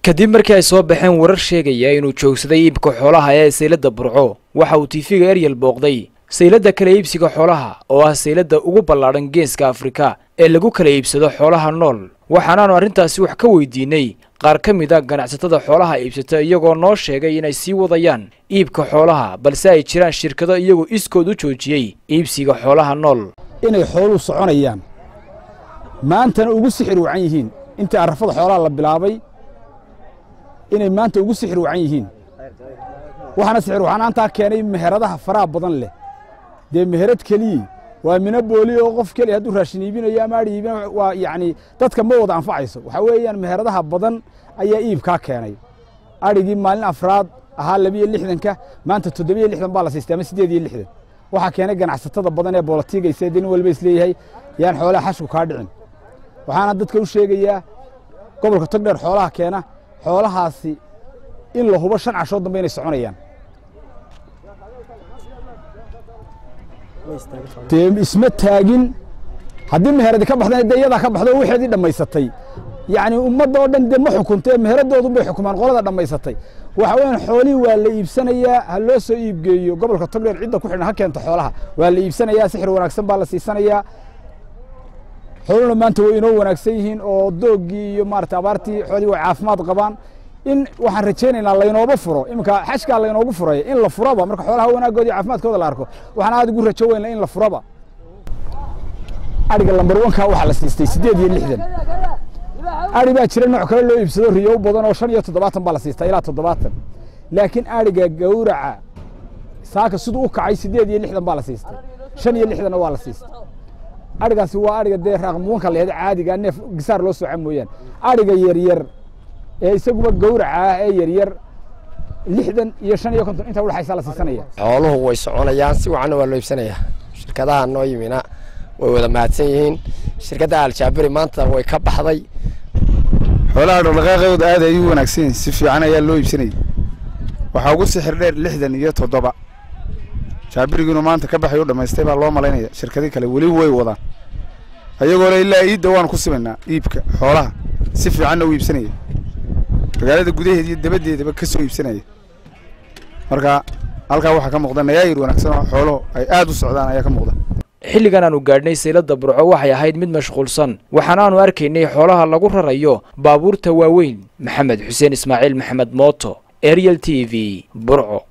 kadib markii ay soo baxeen warar sheegaya inuu joogsaday iibka xoolaha ee sayladda burco waxa uu tiifiga eryel booqday sayladda kala iibsiga xoolaha oo ah sayladda ugu ballaadhan geeska afrika ee lagu kala iibsado xoolaha nool waxaanaanu arrintaasi wax ka weydiinay qaar ka mid a ganacsatada xoolaha iibsata iyagoo noo sheegay inay sii wadayaan iibka xoolaha balse ay jiraan shirkado iyagoo iskood u joojiyey iibsiga xoolaha nool inay xooluhu soconayaan maantana ugu sixir wacan yihiin intii arrafada xoolaha la bilaabay inay maanta ugu sixir wacan yihiin waxaana sixir wacanaantaa keenay meheradaha faraha badan leh dee meherad keliyii waa mina booli oo qof keliya hadduu raashin iibinayo ama adhi iibinayo waa yacni dadka ma wada anfacayso waxaa weeyaan meheradaha badan ayaa iibkaa keenay adhigii maalin afraad ahaa labiyo lixdanka maanta toddobiyo lixdan baa la siistay ama siddeed iyo lixdan waxaa keenay ganacsatada badan ee boolatiigaysa dee nin walba isleeyahay yaan xoolaha xashku kaa dhicin waxaana dadka u sheegayaa gobolka togdheer xoolaha keena xoolahaasi in la hubo shan cashood dambe inay soconayaan dee isma taagin haddii meheradi ka baxdana dee iyadaa ka baxdo waxeedii dhammaysatay yacni ummadda oo dhan dee ma xukunte meheradoodu bay xukumaan qolada dhammaysatay waxa weeyaan xoolihii waa la iibsanayaa ha loo soo iibgeeyo gobolka togdheer cidda ku xidhan ha keento xoolaha waa la iibsanayaa sixir wanaagsan baa la siisanayaa xooluhuna maanta way inoo wanaagsan yihiin oo doogii iyo maarata abaartii xoolihii way caafimaad qabaan in waxaan rajaynaynaa laynooba furo iminka xashkaa laynoogu furay in la furaba marka xoolaha wanaagooda iyo caafimaadkooda la arko waxaan aad ugu rajo weyna in la furaba adhiga lambar wanka waxaa la siistay siddeed iyo lixdan adhi baa jira nooc kale loo iibsado riyow badan oo shan iyo toddobaatan baa la siistaa ilaa toddobaatan laakiin adhiga gawraca saaka siduu u kacay siddeed iyo lixdan baa la siistay shan iyo lixdanna waa la siistay adhigaasi waa adhiga dee raaqmuwanka la yahdo caadiga neef gisaar loo sooca mooyaane adhiga yaryar ee isaguba gawraca ah ee yaryar lixdan iyo shan iyo konton intaa udhexaysaa la siisanaya xooluhu way soconayaan si wacanna waa loo iibsanayaa shirkadaha noo yimina way wada mahadsan yihiin shirkadda aljaabiri maanta way ka baxday xoolaha dhaqdhaqaaqooda aad ay u wanaagsan yihiin si fiican ayaa loo iibsanayay waxaa ugu sixir dheer lixdan iyo toddoba jaabirigiinu maanta ka baxay u dhammaystay baa loo malaynaya shirkadii kale weli way wadaan ayagoo le ilaa iidda waan ku simaynaa iibka xoolaha si fiicanna u iibsanaya magaalada gudaheeda iyo dabaddeedaba ka soo iibsanaya marka halkaa waxaa ka muuqda nayaayir wanaagsan oo xooluhu ay aad u socdaan ayaa ka muuqda xilligan aanu gaadhnay sayladda burco waxay ahayd mid mashquulsan waxaanaanu arkaynay xoolaha lagu rarayo baabuurta waaweyn maxamed xuseen ismaaciil maxamed mooto ariel t v burco